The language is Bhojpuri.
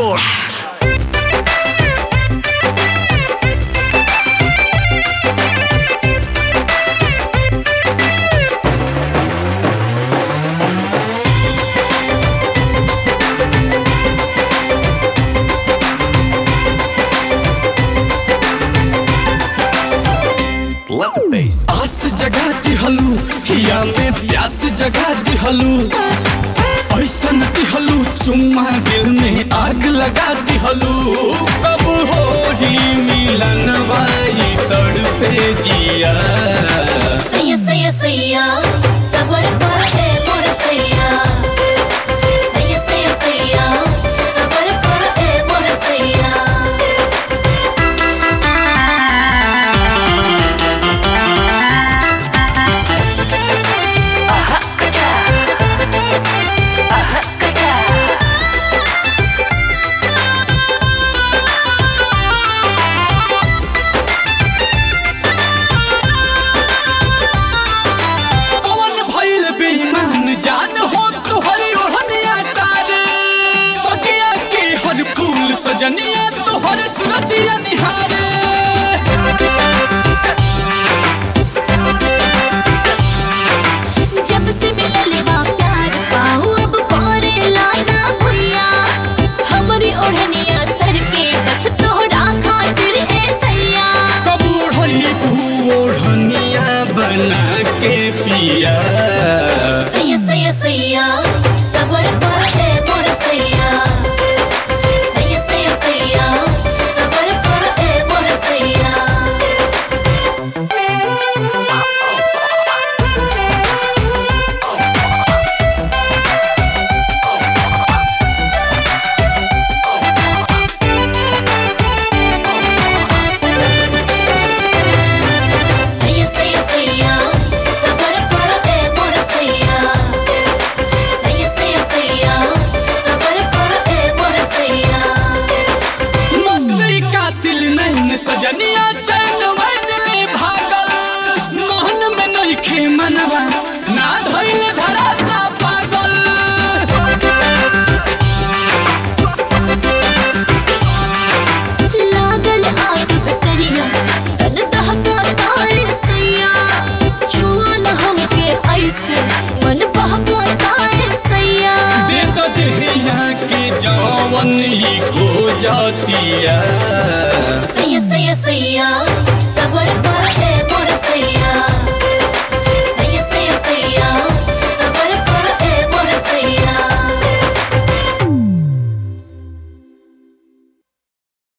Report. Let the bass. आस जगा दिहलू हिया में प्यास जगा दिहलू ऐसन दिहलू चुम्मा दिल में आग लगा दिहलू कब हो ही मिलन वाई तड़पे जिया सैया सैया सैया सबर कर ए मोर सैया सैया सैया सैया सबर कर ए मोर सैया पवन भइल बेईमान जान हो तुहरी ओढ़निया तारे बगिया के हर फूल सजनिया तुहर सुरतिया निहारे जब से मिलल बा प्यार पाऊ अब करे लाना भैया हमरी ओढ़निया सर के बस तोहरा खातिर ए सैया कब ओढ़ी ओढ़निया बना के पिया सैया सैया सैया सबर कर ए मोर सैया सैया सैया सैया सबर कर ए मोर सैया सैया सैया सैया सबर कर ए मोर सैया सैया सैया सैया सबर कर ए मोर सैया मस्ती कातिल नैन सजनिया चैन वैन ले भागल मोहन में नहीं खे मनवा ना धैल धराता पागल लागल आग बकरिया तन दहका तारे सैया छुअल हमके ऐसे मन बहका तारे सैया दे दो देहिया के जवन ही खो जातिया